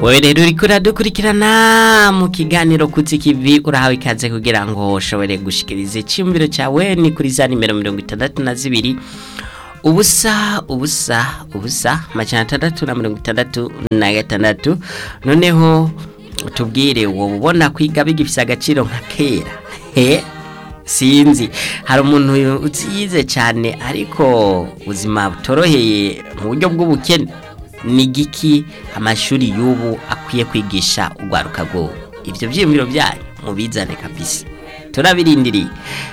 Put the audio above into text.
wowe rero uriko uradukurikirana mu kiganiro kutsi kivi urahawe ikaze kugira ngo ushobore gushikiriza icyumviro cyawe ni kuri za nimero mirongo itandatu na zibiri ubusa ubusa ubusa amajana atandatu na mirongo itandatu na gatandatu noneho tubwire wowe ubona kwiga bigifise agaciro nka kera he sinzi hari umuntu uziyize cyane ariko ubuzima butoroheye mu buryo bw'ubukene ni giki amashuri y'ubu akwiye kwigisha urwaruka rw'ubu ibyo byiyumviro byanyu mubizane kabisa turabirindiriye